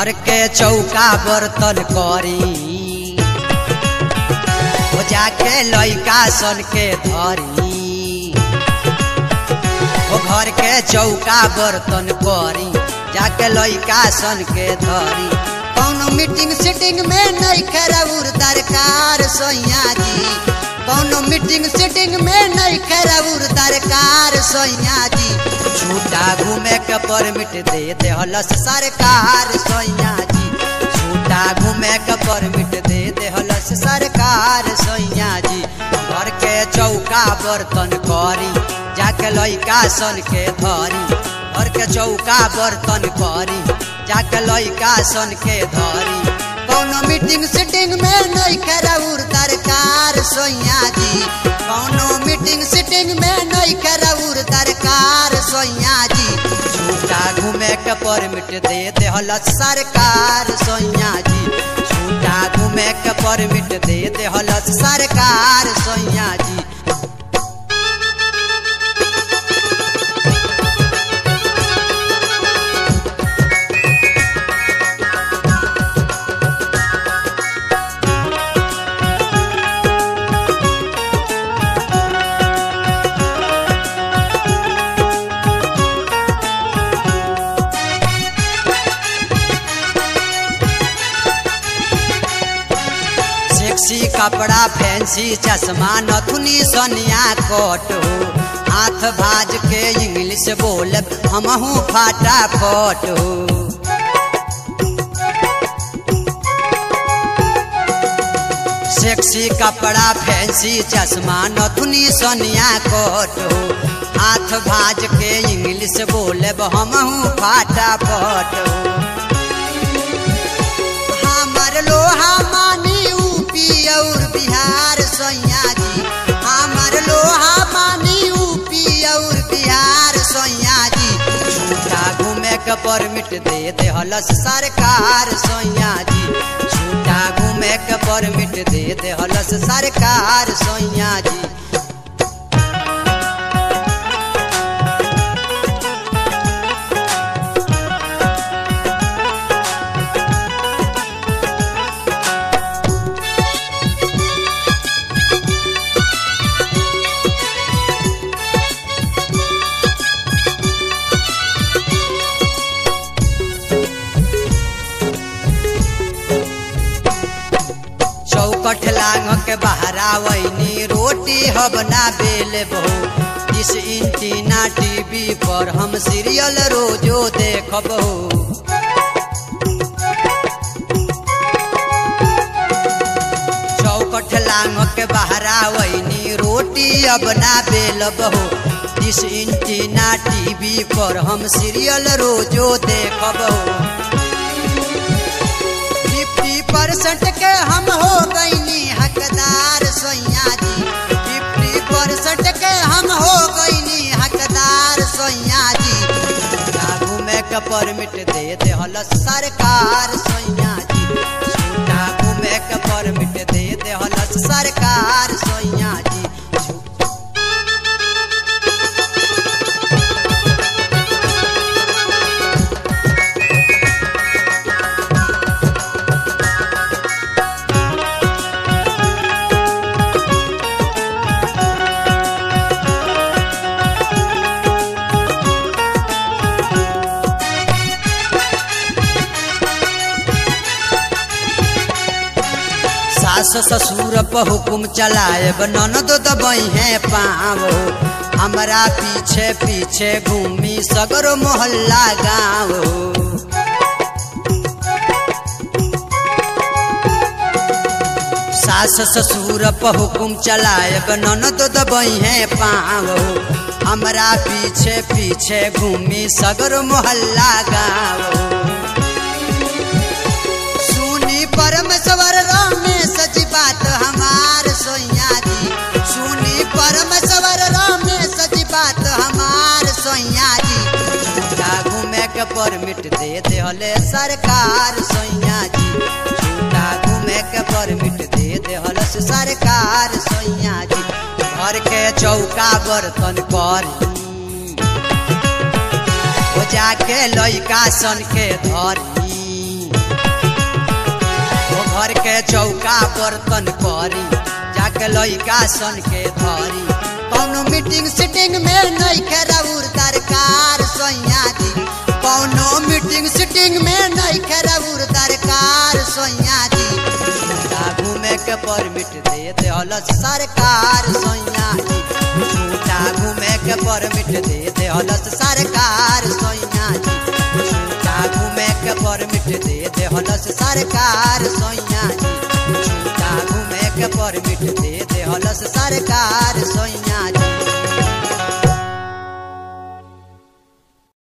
घर के चौका बर्तन करी हो जाके लइका सन के धरी हो घर के चौका बर्तन करी जाके लइका सन के धरी कौनो मीटिंग सीटिंग में नहीं खराउर दरकार सोइया जी कौनो मीटिंग सीटिंग में नहीं खराउर दरकार सोइया जी छूटा घूमे के परमिट दे दे हलस सरकार सोइया जी छूटा घूमे के परमिट दे दे हलस सरकार सोइया जी घर के चौका बर्तन करी जाके लइका सन के धरी घर के चौका बर्तन करी जाके लइका सन के धरी कौनो मीटिंग सीटिंग में नहीं खराउर दरकार सोइया जी कौनो मीटिंग सीटिंग में नहीं खराउर दरकार सोइया जी छूटा घूमे के परमिट दे दे हलस सरकार सोइया जी छूटा घूमे के परमिट दे दे हलस सरकार सोइया जी सेक्सी कपड़ा फैंसी चश्मा नथुनी सोनिया कोट हो हाथ भाज के इंग्लिश बोल हमहू फाटा फट हो सेक्सी कपड़ा फैंसी चश्मा नथुनी सोनिया कोट हो हाथ भाज के इंग्लिश बोले हमहू फाटा फट हो हमर लोहा मानी यूपी और बिहार सोइया जी हमर लोहा मानी यूपी और बिहार सोइया जी छूटा घूमे के परमिट दे दे हलस सरकार सोइया जी छूटा घूमे के परमिट दे दे हलस सरकार सोइया जी चौकठ लांग के बहरावैनी रोटी हबना बेल बहु इस इंटीना टीवी पर हम सीरियल रोजो देखब हो चौकठ लांग के बहरावैनी रोटी अबना बेल बहु इस इंटीना टीवी पर हम सीरियल रोजो देखब हो फिफ्टी परसेंट के हम हो गईनी हकदार सोइया जी फिफ्टी परसेंट के हम हो गईनी हकदार सोइया जी छूटा घूमे के परमिट दे दे हलस सरकार सोइया जी छूटा घूमे के परमिट दे दे हलस सरकार सोइया जी सास ससुर पर हुकुम चलाए ननद दबई है पाँव हमरा पीछे पीछे घूमी सगरो मोहल्ला गाँव सास ससुर पर हुकुम चलाए ननद दबई है पाँव हमरा पीछे पीछे घूमी सगरो मोहल्ला गाँव सुनी परमेश्वर रमेश जी बात हमार सोइया जी सुनी परमेश्वर रमेश जी बात हमार सोइया जी झूठा घूमे के परमिट दे दे हले सरकार सोइया जी झूठा घूमे के परमिट दे दे हलस सरकार सोइया जी घर के चौका बर्तन करी हो जाके लइका सन के धरी घर के चौका बर्तन करी जाके लइका सन के धरी कौनो मीटिंग सीटिंग में नहीं खेराउर दरकार सैया जी कौनो मीटिंग सीटिंग में नहीं खेराउर दरकार सैया जी झूठा घूमे के परमिट दे दे हलस सरकार सैया जी झूठा घूमे के परमिट दे दे हलस सरकार सैया जी झूठा घूमे के परमिट दे दे हलस सरकार सैया जी झूठा घूमे के परमिट दे दे हलस